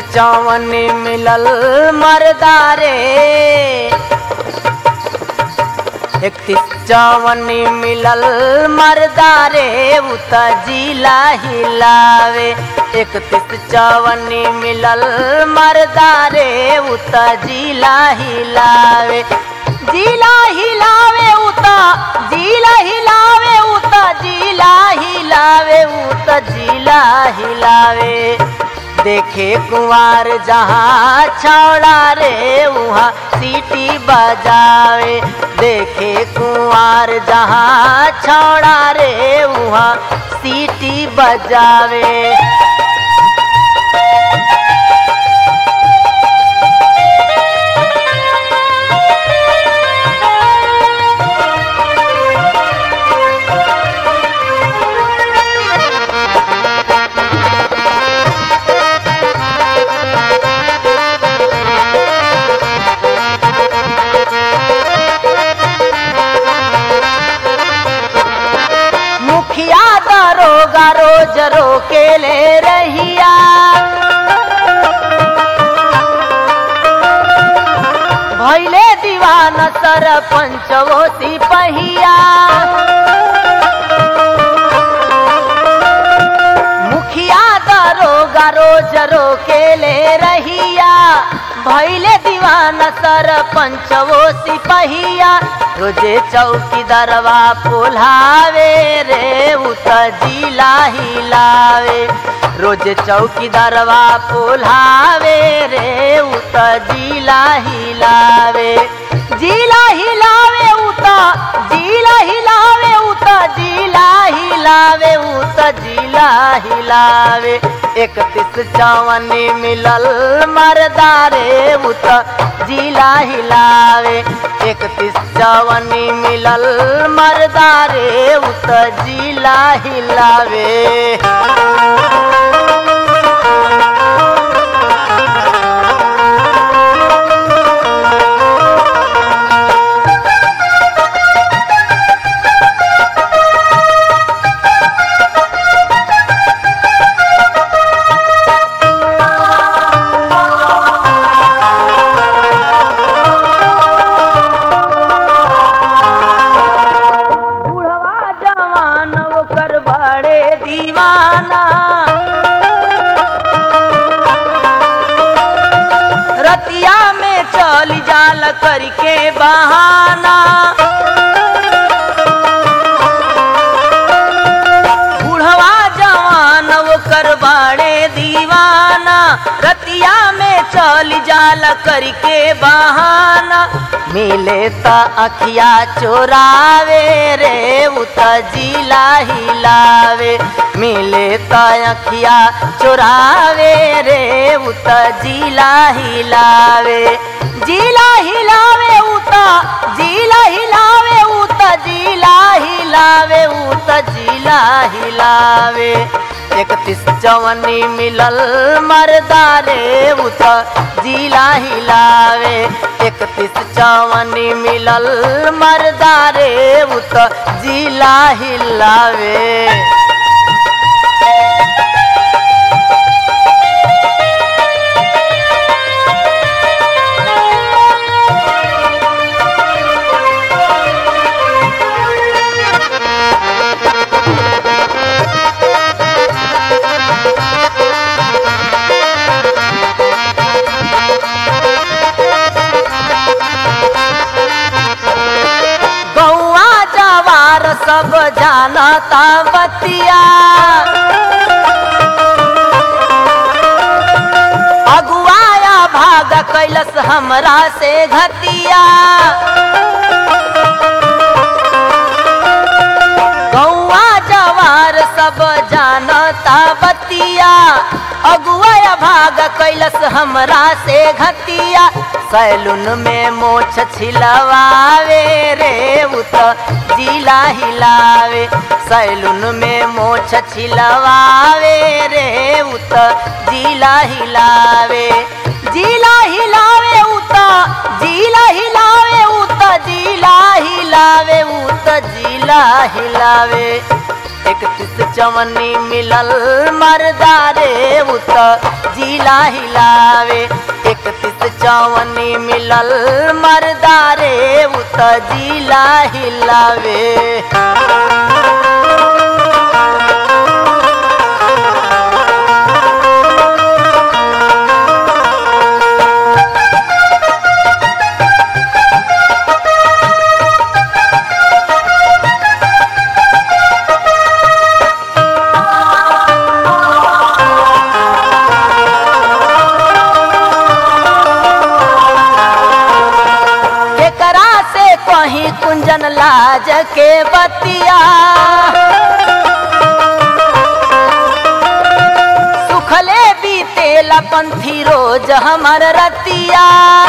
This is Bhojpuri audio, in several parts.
चौवन मिलल मरदारे इकतीस चौवन मिलल मरदारे उत जिला हिलावे इकतीस चौवन मिलल मरदारे उत जिला हिलावे जिला हिलावे उत जिला हिलावे उत जिला हिलावे उत जिला हिलावे देखे कुंवार जहाँ छौड़ा रे वहाँ सीटी बजावे देखे कुंवार जहाँ छौड़ा रे वहाँ सीटी बजावे मुखिया दरोगा रोज रोके ले रहिया भैले दीवान सरपंच वो सिपहिया मुखिया दरोगा रोज रोके ले रहिया भैले दीवान सरपंच वो सिपहिया रोजे चौकी दरवा पुलावे रे उत जिला हिलावे रोजे चौकी दरवा पुलावे रे उत जिला हिलावे जिला हिलावे उत जिला हिलावे उत जिला हिलावे उत जिला हिलावे इकतीस चौवन मिलल मरदारे उत जिला हिलावे इकतीस चौवन मिलल मरदारे उत जिला हिलावे बुढ़वा जवान ओकर बड़े दीवाना रतिया में चल जाल करके बहाना बुढ़वा जवान ओकर बड़े दीवाना रतिया में चल जाल करके बहाना मिले त अखिया चोरावे रे उत जिला हिलावे मिले त अखिया चोरावे रे उत जिला हिलावे जिला हिलावे उत जिला हिलावे उत जिला हिलावे उत जिला हिलावे इकतीस चौवनी मिलल मरदारे उत जिला हिलावे इकतीस चौवनी मिलल मरदारे उत जिला हिलावे गौआ जवार सब जानता बतिया अगुआया भाग कैलस हमरा से घतिया गौआ जवार सब जानता बतिया अगुआ भाग कैलस हमरा से घतिया सैलून में मोछ छिलवावे रे उत जिला हिलावे सैलून में मोछ छिलवावे रे उत जिला हिलावे जिला हिलावे उत जिला हिलावे उत जिला हिलावे उत जिला हिलावे इकतीस चवन्नी मिलल मरदारे उत जिला हिलावे इकतीस चवन्नी मिलल मरदारे उत जिला हिलावे केकरा से कहीं कुंजन लाज के बतिया सुखले बीतेला पंथी रोज हमर रतिया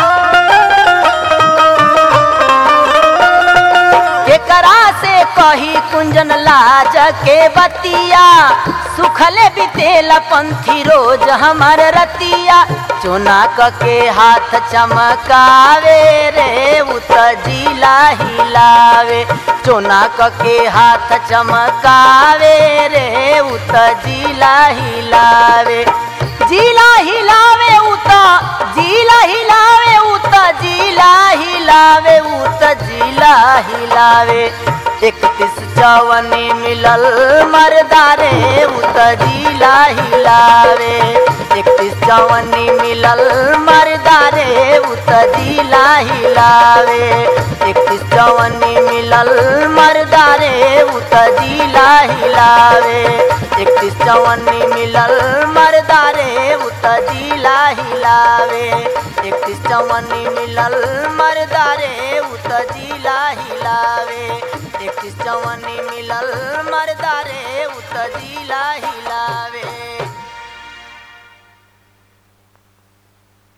केकरा से कही कुंजन लाज के बतिया सुखले बीतेला पंथी रोज हमर रतिया चुना क के हाथ चमकावे रे उत जिला हिलावे चुना क के हाथ चमकावे रे उत जिला हिलावे जिला हिलावे उत जिला हिलावे उत जिला हिलावे उत जिला हिलावे इकतीस चवनी मिलल मरदारे उत जिला हिलावे इकतीस चवनी मिलल मरदारे उत जिला हिलावे इकतीस चवनी मिलल मरदारे उत जिला हिलावे इकतीस चवनी मिलल मरदारे उत जिला हिलावे इकतीस चवनी मिलल मरदारे उत जिला हिलावे इकतीस चवनी मिलल मरदारे उत जिला हिलावे